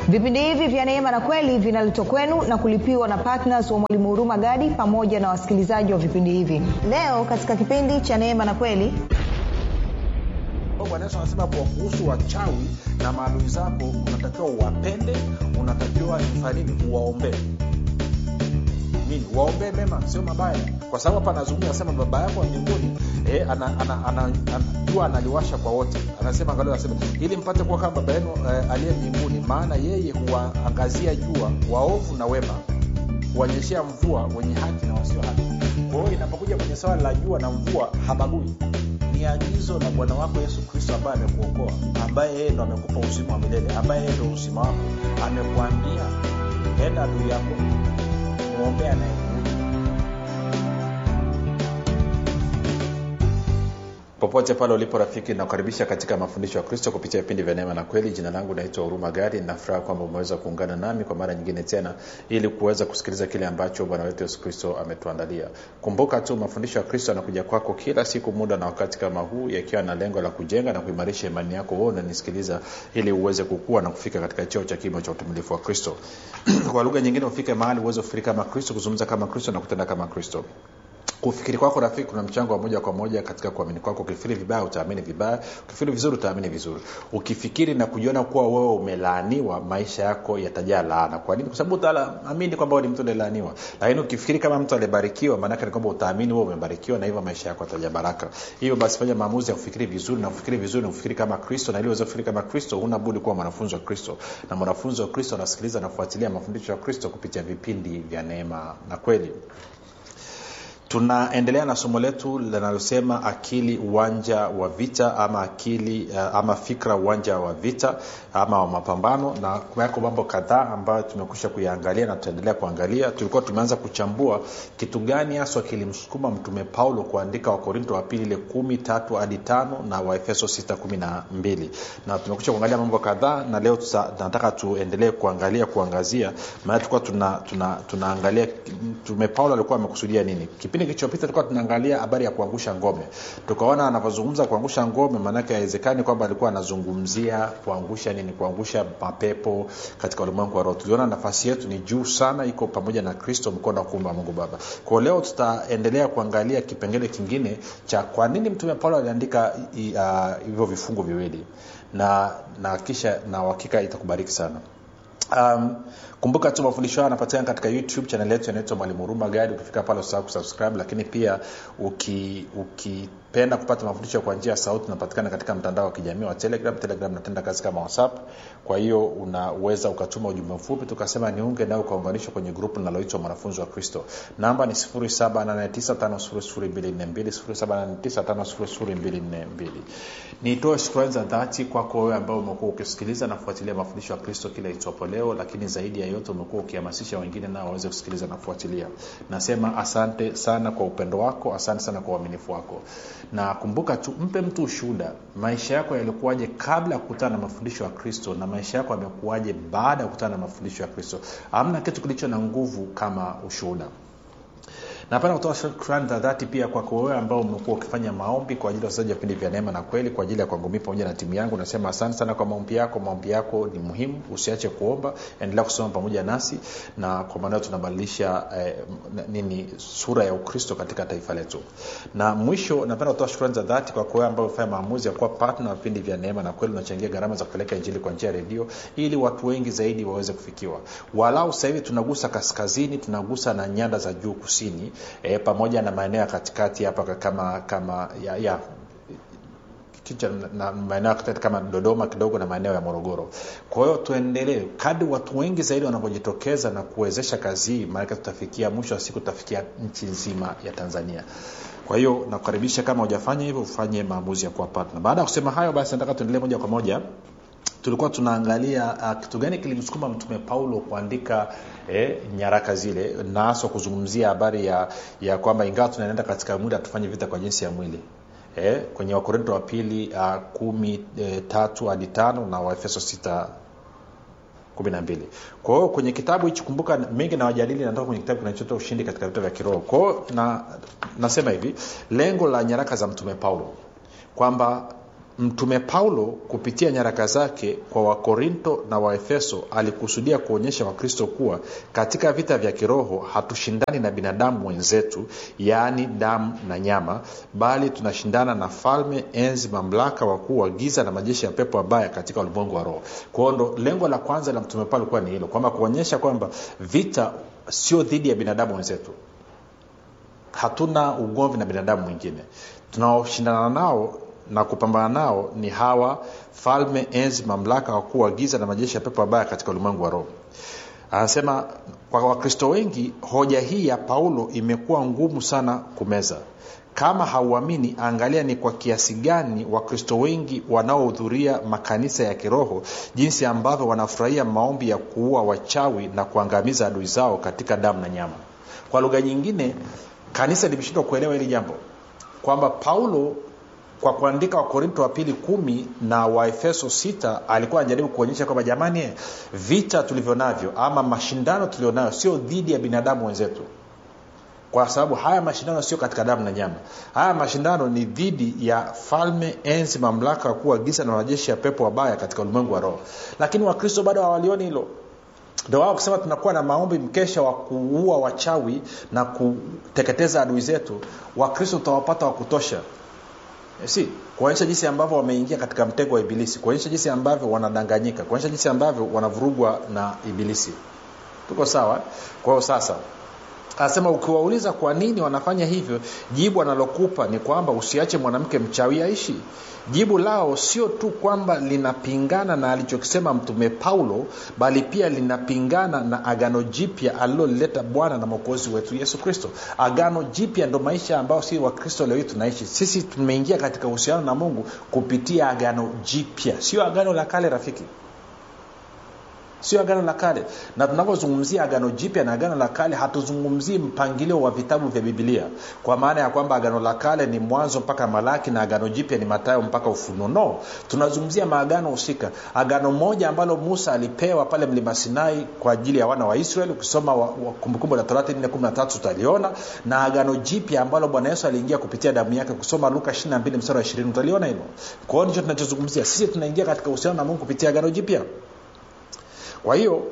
vipindi hivi vya neema na kweli vinaletwa kwenu na kulipiwa na ptns wa mwalimu huruma gadi pamoja na wasikilizaji wa vipindi hivi leo katika kipindi cha neema na kweli bwana yesu anasema kwa kuhusu wachawi na maadui zako unatakiwa uwapende unatakiwa fanya nini uwaombee nini waombee mema sio mabaya kwa sababu hapa anazungumza anasema baba yako wa mbinguni eh, ana, ana, ana, ana, jua analiwasha kwa wote anasema angalia anasema ili mpate kuwa kama baba yenu eh, aliye mbinguni maana yeye huwaangazia jua waovu na wema huwanyeshea mvua wenye haki na wasio haki kwa hiyo inapokuja kwenye swala la jua na mvua habagui ni agizo la bwana wako yesu kristo ambaye amekuokoa ambaye yeye ndo amekupa uzima wa milele ambaye yeye ndo uzima wako amekwambia enda adui yako mwombee anayekuja popote pale ulipo rafiki nakukaribisha katika mafundisho ya kristo kupitia vipindi vya neema na kweli jina langu naitwa huruma gari nafuraha kwamba umeweza kuungana nami kwa mara nyingine tena ili kuweza kusikiliza kile ambacho bwana wetu yesu kristo ametuandalia kumbuka tu mafundisho ya kristo yanakuja kwako kila siku muda na wakati kama huu yakiwa na lengo la kujenga na kuimarisha imani yako wewe unanisikiliza ili uweze kukua na kufika katika cheo cha kimo cha utumilifu wa kristo kwa lugha nyingine ufike mahali uweze kufikiri kama kristo kuzungumza kama kristo na kutenda kama kristo kufikiri kwako rafiki kuna mchango wa moja kwa moja katika kuamini kwako ukifikiri vibaya utaamini vibaya ukifikiri vizuri utaamini vizuri ukifikiri na kujiona kuwa wewe umelaaniwa maisha yako yatajaa laana kwa nini kwa sababu utaamini kwamba ni mtu aliyelaaniwa lakini ukifikiri kama mtu aliyebarikiwa maanake ni kwamba utaamini wewe umebarikiwa na hivyo maisha yako yatajaa baraka hivyo basi fanya maamuzi ya kufikiri vizuri na kufikiri vizuri na kufikiri kama kristo na ili uweze kufikiri kama kristo huna budi kuwa mwanafunzi wa kristo na mwanafunzi wa kristo anasikiliza na kufuatilia mafundisho ya kristo kupitia vipindi vya neema na kweli tunaendelea na somo letu linalosema akili uwanja wa vita ama akili uh, ama fikra uwanja wa vita ama wa mapambano na yako mambo kadhaa ambayo tumekusha kuyaangalia na tutaendelea kuangalia tulikuwa tumeanza kuchambua kitu gani haswa kilimsukuma mtume paulo kuandika wakorinto wa pili ile kumi tatu hadi tano na waefeso sita kumi na mbili na tumekusha kuangalia mambo kadhaa na leo tusa, nataka tuendelee kuangalia kuangazia maana tulikuwa tuna, tuna, tunaangalia mtume paulo alikuwa amekusudia nini kipindi kilichopita tulikuwa tunaangalia habari ya kuangusha ngome tukaona anavyozungumza kuangusha ngome maanake haiwezekani kwamba alikuwa anazungumzia kuangusha nini kuangusha mapepo katika ulimwengu wa roho tuliona nafasi yetu ni juu sana iko pamoja na kristo mkono wa kuumba mungu baba kwao leo tutaendelea kuangalia kipengele kingine cha kwa nini mtume paulo aliandika hivyo uh, vifungu viwili na na kisha na uhakika itakubariki sana um, kumbuka tu mafundisho hayo yanapatikana katika youtube chanel yetu inaitwa mwalimu huruma gadi ukifika pale usahau kusubscribe lakini pia uki, uki penda kupata mafundisho kwa njia ya sauti unapatikana katika mtandao wa kijamii wa telegram telegram natenda kazi kama whatsapp kwa hiyo unaweza ukatuma ujumbe mfupi tukasema niunge nawe ukaunganishwa kwenye grupu linaloitwa mwanafunzi wa kristo namba ni 7895242 nitoe shukrani za dhati kwako wewe ambao umekuwa ukisikiliza na kufuatilia mafundisho ya kristo kila itwapo leo lakini zaidi ya yote umekuwa ukihamasisha wengine nao waweze kusikiliza na kufuatilia nasema asante sana kwa upendo wako asante sana kwa uaminifu wako na kumbuka tu mpe mtu ushuhuda maisha yako yalikuwaje kabla ya kukutana na mafundisho ya kristo na maisha yako yamekuwaje baada ya kukutana na mafundisho ya kristo amna kitu kilicho na nguvu kama ushuhuda napenda kutoa shukrani za dhati pia kwako wewe ambao umekuwa ukifanya maombi kwa ajili ya wachezaji wa vipindi vya neema na kweli kwa ajili ya kwangu mii pamoja na timu yangu nasema asante sana kwa maombi yako maombi yako ni muhimu usiache kuomba endelea kusoma pamoja nasi na kwa maanao tunabadilisha eh, nini sura ya ukristo katika taifa letu na mwisho napenda kutoa shukrani za dhati kwako wewe ambao umefanya maamuzi ya kuwa patna wa vipindi vya neema na kweli unachangia gharama za kupeleka injili kwa njia ya redio ili watu wengi zaidi waweze kufikiwa walau sasa hivi tunagusa kaskazini tunagusa na nyanda za juu kusini e, pamoja na maeneo ya katikati hapa kama kama ya, ya kicha na maeneo kama dodoma kidogo na maeneo ya morogoro kwa hiyo tuendelee kadi watu wengi zaidi wanavyojitokeza na kuwezesha kazi hii maanake tutafikia mwisho wa siku tutafikia nchi nzima ya tanzania kwa hiyo nakukaribisha kama hujafanya hivyo ufanye maamuzi ya kuwa partner baada ya kusema hayo basi nataka tuendelee moja kwa moja tulikuwa tunaangalia uh, kitu gani kilimsukuma mtume paulo kuandika eh, nyaraka zile na haswa kuzungumzia habari ya, ya kwamba ingawa tunaenda katika mwili hatufanye vita kwa jinsi ya mwili eh, kwenye wakorinto wa pili uh, kumi eh, tatu hadi tano na waefeso sita kumi na mbili kwa hiyo kwenye kitabu hichi kumbuka mengi na wajadili natoka kwenye kitabu kinachotoa ushindi katika vita vya kiroho kwa hiyo na, nasema hivi lengo la nyaraka za mtume paulo kwamba mtume paulo kupitia nyaraka zake kwa wakorinto na waefeso alikusudia kuonyesha wakristo kuwa katika vita vya kiroho hatushindani na binadamu wenzetu yaani damu na nyama bali tunashindana na falme enzi mamlaka wakuu wa giza na majeshi ya pepo wabaya katika ulimwengu wa roho kwao ndo lengo la kwanza la mtume paulo likuwa ni hilo kwamba kuonyesha kwamba vita sio dhidi ya binadamu wenzetu hatuna ugomvi na binadamu mwingine tunaoshindana nao na kupambana nao ni hawa falme enzi mamlaka wakuu wa giza na majeshi ya pepo wabaya katika ulimwengu wa roho anasema kwa wakristo wengi hoja hii ya paulo imekuwa ngumu sana kumeza kama hauamini angalia ni kwa kiasi gani wakristo wengi wanaohudhuria makanisa ya kiroho jinsi ambavyo wanafurahia maombi ya kuua wachawi na kuangamiza adui zao katika damu na nyama kwa lugha nyingine kanisa limeshindwa kuelewa hili jambo kwamba paulo kwa kuandika wakorinto wa pili kumi na waefeso sita alikuwa anajaribu kuonyesha kwamba jamani vita tulivyo navyo ama mashindano tulionayo sio dhidi ya binadamu wenzetu kwa sababu haya mashindano sio katika damu na nyama haya mashindano ni dhidi ya falme enzi mamlaka wakuu wa giza na majeshi ya pepo wabaya katika ulimwengu wa roho lakini wakristo bado hawalioni hilo ndo wao kusema tunakuwa na maombi mkesha wa kuua wachawi na kuteketeza adui zetu wakristo tutawapata wa kutosha si kuonyesha jinsi ambavyo wameingia katika mtego wa ibilisi kuonyesha jinsi ambavyo wanadanganyika kuonyesha jinsi ambavyo wanavurugwa na ibilisi tuko sawa kwa hiyo sasa anasema ukiwauliza kwa nini wanafanya hivyo jibu analokupa ni kwamba usiache mwanamke mchawi aishi jibu lao sio tu kwamba linapingana na alichokisema mtume paulo bali pia linapingana na agano jipya alilolileta bwana na mwokozi wetu yesu kristo agano jipya ndo maisha ambayo si wakristo leo hii tunaishi sisi tumeingia katika uhusiano na mungu kupitia agano jipya sio agano la kale rafiki sio agano la kale na tunapozungumzia agano jipya na agano la kale hatuzungumzii mpangilio wa vitabu vya bibilia kwa maana ya kwamba agano la kale ni mwanzo mpaka malaki na agano jipya ni matayo mpaka ufunuo no tunazungumzia maagano husika agano moja ambalo musa alipewa pale mlima sinai kwa ajili ya wana wa israeli ukisoma kumbukumbu la torati 413 utaliona na agano jipya ambalo bwana yesu aliingia kupitia damu yake kusoma luka 22 mstari wa 20 utaliona hilo kwa hiyo ndicho tunachozungumzia sisi tunaingia katika uhusiano na mungu kupitia agano jipya kwa hiyo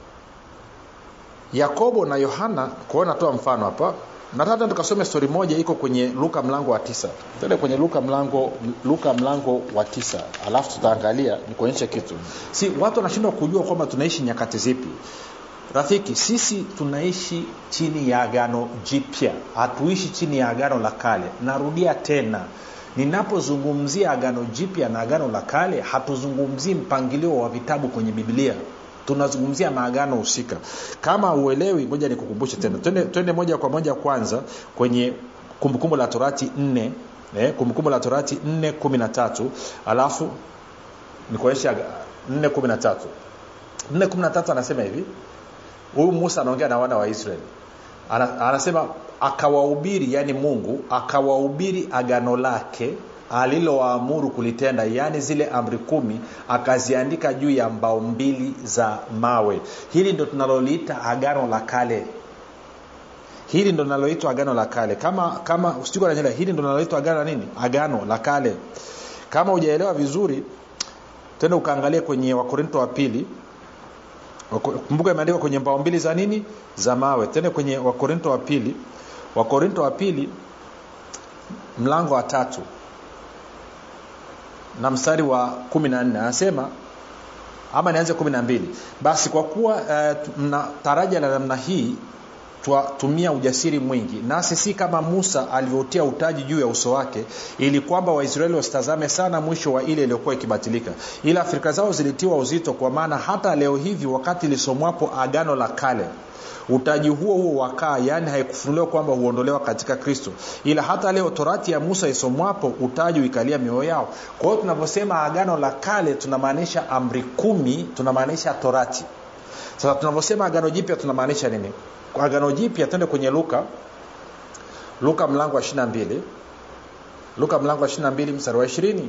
yakobo na yohana kwao natoa mfano hapa nataka tukasome stori moja iko kwenye luka mlango wa tisa tende kwenye luka mlango luka mlango wa tisa alafu tutaangalia nikuonyeshe kitu si watu wanashindwa kujua kwamba tunaishi nyakati zipi rafiki sisi tunaishi chini ya agano jipya hatuishi chini ya agano la kale narudia tena ninapozungumzia agano jipya na agano la kale hatuzungumzii mpangilio wa vitabu kwenye biblia tunazungumzia maagano husika kama uelewi ngoja nikukumbushe tena twende, twende moja kwa moja kwanza kwenye kumbukumbu la torati nne eh, kumbukumbu la torati nne kumi na tatu alafu nikuonyesha nne kumi na tatu nne kumi na tatu anasema hivi huyu musa anaongea na wana wa israeli Ana, anasema akawahubiri yani mungu akawahubiri agano lake alilowaamuru kulitenda yaani zile amri kumi akaziandika juu ya mbao mbili za mawe hili ndo tunaloliita agano la kale hili ndo linaloitwa agano la kale kama kama sijukananyela hili ndo linaloitwa agano la nini agano la kale kama hujaelewa vizuri tena ukaangalia kwenye wakorinto wa pili kumbuka imeandikwa kwenye mbao mbili za nini za mawe tena kwenye wakorinto wa pili wakorinto wa pili mlango wa tatu na mstari wa kumi na nne anasema ama nianze kumi na mbili basi kwa kuwa uh, mna taraja la namna hii twatumia ujasiri mwingi nasi si kama musa alivyotia utaji juu ya uso wake ili kwamba waisraeli wasitazame sana mwisho wa ile iliyokuwa ikibatilika ila fikira zao zilitiwa uzito kwa maana hata leo hivi wakati lisomwapo agano la kale utaji huo huo wakaa yaani haikufunuliwa kwamba huondolewa katika kristo ila hata leo torati ya musa isomwapo utaji uikalia mioyo yao kwa hiyo tunavyosema agano la kale tunamaanisha amri kumi tunamaanisha torati sasa tunavyosema agano jipya tunamaanisha nini agano jipya twende kwenye luka luka mlango wa ishirina mbili luka mlango wa ishirina mbili mstari wa ishirini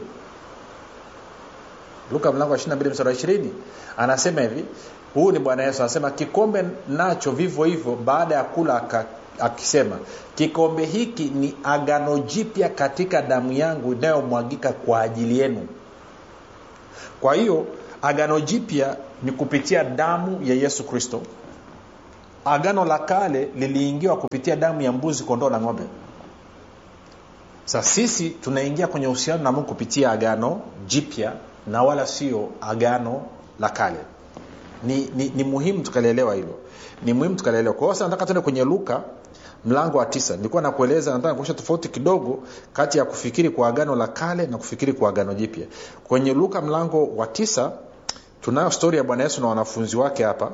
luka mlango wa ishirina mbili mstari wa ishirini anasema hivi huu ni bwana yesu anasema kikombe nacho vivyo hivyo baada ya kula akisema kikombe hiki ni agano jipya katika damu yangu inayomwagika kwa ajili yenu kwa hiyo agano jipya ni kupitia damu ya yesu kristo agano la kale liliingiwa kupitia damu ya mbuzi kondoo na ng'ombe sa sisi tunaingia kwenye uhusiano na mungu kupitia agano jipya na wala sio agano la kale ni, ni, ni muhimu tukalielewa hilo ni muhimu tukalielewa kwa hiyo sasa nataka tuende kwenye luka mlango wa tisa nilikuwa nakueleza nataka kuonyesha tofauti kidogo kati ya kufikiri kwa agano la kale na kufikiri kwa agano jipya kwenye luka mlango wa tisa tunayo stori ya bwana yesu na wanafunzi wake hapa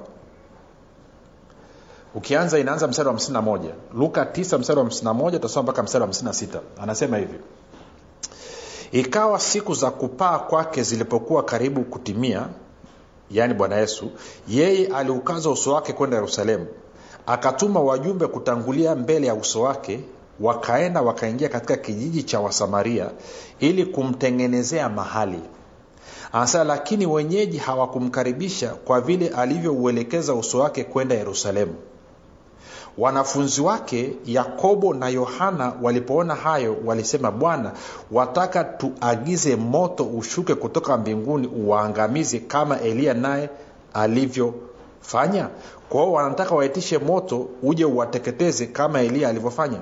ukianza inaanza mstari wa 51 luka 9 mstari wa 51 utasoma mpaka mstari wa 56 anasema hivi ikawa siku za kupaa kwake zilipokuwa karibu kutimia yaani bwana yesu yeye aliukaza uso wake kwenda yerusalemu akatuma wajumbe kutangulia mbele ya uso wake wakaenda wakaingia katika kijiji cha wasamaria ili kumtengenezea mahali anasema lakini wenyeji hawakumkaribisha kwa vile alivyouelekeza uso wake kwenda yerusalemu wanafunzi wake yakobo na yohana walipoona hayo walisema bwana wataka tuagize moto ushuke kutoka mbinguni uwaangamize kama eliya naye alivyofanya kwa hiyo wanataka waitishe moto uje uwateketeze kama eliya alivyofanya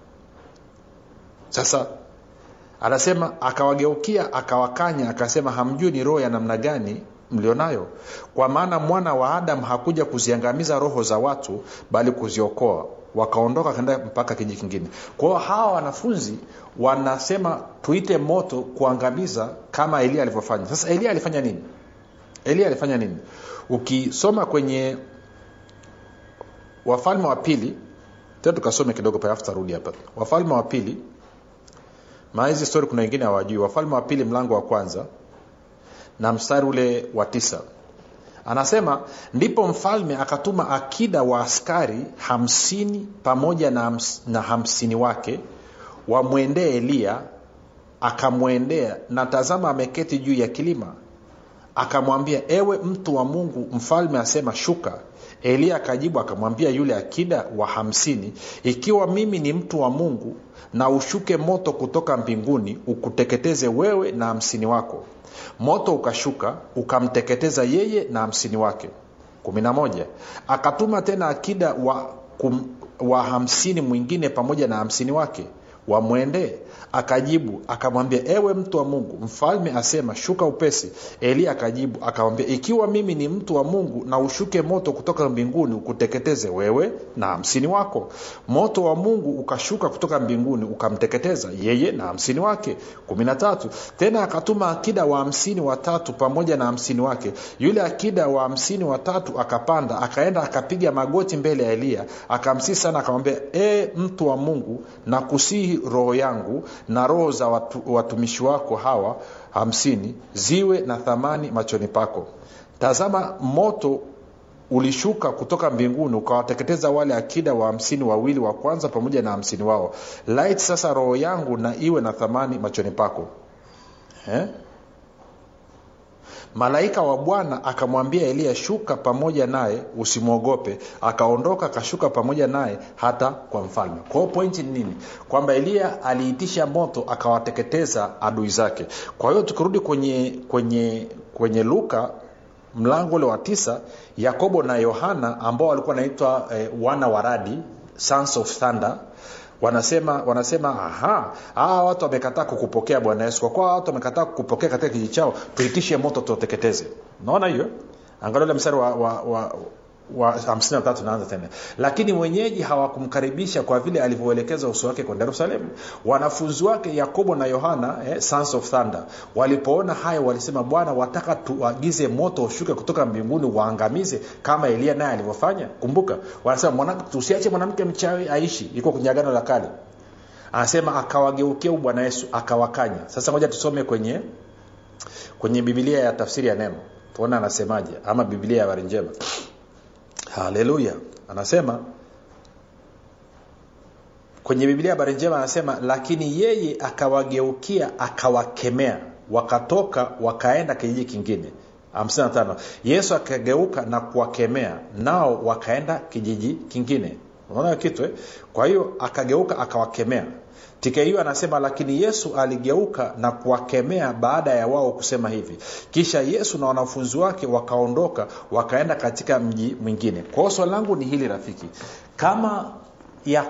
sasa anasema akawageukia akawakanya akasema hamjui ni roho ya namna gani mlionayo kwa maana mwana wa adamu hakuja kuziangamiza roho za watu bali kuziokoa wakaondoka kaenda mpaka kiji kingine kwa hiyo hawa wanafunzi wanasema tuite moto kuangamiza kama elia alivyofanya sasa elia alifanya nini elia alifanya nini ukisoma kwenye wafalme wa pili tena tukasome kidogo pale afu tarudi hapa wafalme wa pili maa hizi stori kuna wengine hawajui wafalme wa pili mlango wa kwanza na mstari ule wa tisa anasema ndipo mfalme akatuma akida wa askari hamsini pamoja na, hams, na hamsini wake wamwendee eliya akamwendea na tazama ameketi juu ya kilima akamwambia ewe mtu wa mungu mfalme asema shuka eliya akajibu akamwambia yule akida wa hamsini ikiwa mimi ni mtu wa mungu na ushuke moto kutoka mbinguni ukuteketeze wewe na hamsini wako moto ukashuka ukamteketeza yeye na hamsini wake kumi na moja akatuma tena akida wa, kum, wa hamsini mwingine pamoja na hamsini wake wamwendee akajibu akamwambia ewe mtu wa mungu mfalme asema shuka upesi eliya akajibu akamwambia ikiwa mimi ni mtu wa mungu na ushuke moto kutoka mbinguni ukuteketeze wewe na hamsini wako moto wa mungu ukashuka kutoka mbinguni ukamteketeza yeye na hamsini wake kumi na tatu tena akatuma akida wa hamsini watatu pamoja na hamsini wake yule akida wa hamsini watatu akapanda akaenda akapiga magoti mbele ya eliya akamsii sana akamwambia e mtu wa mungu na kusihi roho yangu na roho za watu, watumishi wako hawa hamsini ziwe na thamani machoni pako tazama moto ulishuka kutoka mbinguni ukawateketeza wale akida wa hamsini wawili wa kwanza pamoja na hamsini wao lait sasa roho yangu na iwe na thamani machoni pako eh? malaika wa bwana akamwambia eliya shuka pamoja naye usimwogope akaondoka akashuka pamoja naye hata kwa mfalme kwao pointi ni nini kwamba eliya aliitisha moto akawateketeza adui zake kwa hiyo tukirudi kwenye kwenye kwenye luka mlango ule wa tisa yakobo na yohana ambao walikuwa wanaitwa eh, wana wa radi sons of thunder wanasema wanasema aha hawa watu wamekataa kukupokea bwana yesu kwa kuwa watu wamekataa kukupokea katika kijiji chao tuitishe moto tuwateketeze naona hiyo angalia ule mstari wa, wa, wa wa 53 naanza tena lakini wenyeji hawakumkaribisha kwa vile alivyoelekeza uso wake kwenda yerusalemu wanafunzi wake yakobo na yohana eh, sons of thunder walipoona hayo walisema bwana wataka tuagize moto ushuke kutoka mbinguni waangamize kama eliya naye alivyofanya kumbuka wanasema mwana, tusiache mwanamke mchawi aishi iko kwenye agano la kale anasema akawageukia bwana yesu akawakanya sasa moja tusome kwenye kwenye bibilia ya tafsiri ya neno tuona anasemaje ama bibilia ya habari njema haleluya anasema kwenye biblia habari njema anasema lakini yeye akawageukia akawakemea wakatoka wakaenda kijiji kingine 55 yesu akageuka na kuwakemea nao wakaenda kijiji kingine unaona kitu eh? kwa hiyo akageuka akawakemea tku anasema lakini yesu aligeuka na kuwakemea baada ya wao kusema hivi kisha yesu na wanafunzi wake wakaondoka wakaenda katika mji mwingine kwa hiyo swali langu ni hili rafiki kama ya